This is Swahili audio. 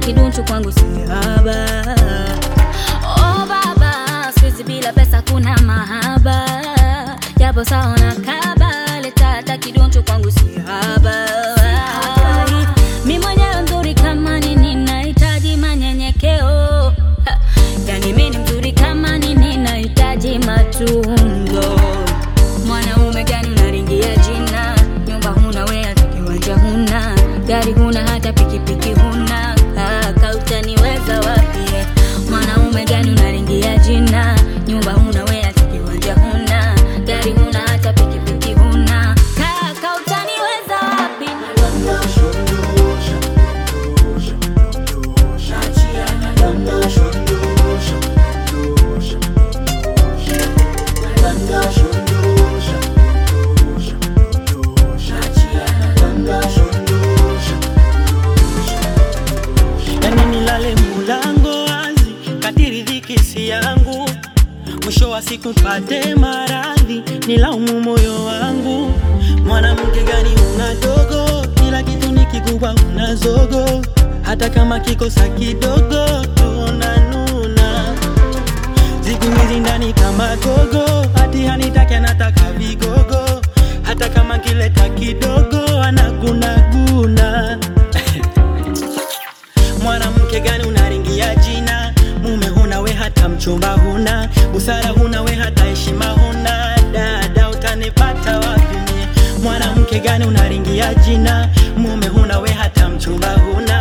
kidunchu kwangu si haba. Oh baba, siku bila pesa kuna mahaba, japo sawa na kaba, leta hata kidunchu kwangu si haba. Mi mwenyewe mzuri kama nini, nahitaji manyenyekeo. Ha, Yani mi ni mzuri kama nini, nahitaji matunzo. Mwanaume gani unaringia jina? Nyumba huna we hata kiwanja huna, gari huna hata pikipiki huna, kaka utaniweza wapi? Mwanaume gani unaringia jina? Nyumba huna we hata kiwanja huna, gari huna hata pikipiki huna, kaka utaniweza wapi? yani nilale mulango wazi, kadiri dhiki si yangu, mwisho wa siku pate maradhi, nilaumu moyo wangu. Mwanamke gani una dogo, kila kitu ni kikubwa una zogo, hata kama kikosa kidogo tunanuna siku hizi ndani kama gogo, hati hanitaki anataka vigogo, hata kama kileta kidogo anagunaguna Mwanamke gani unaringia jina? Mume huna we hata mchumba huna, busara huna we hata heshima huna. Dada utanipata wapi mie? Mwanamke gani unaringia jina? Mume huna we hata mchumba huna,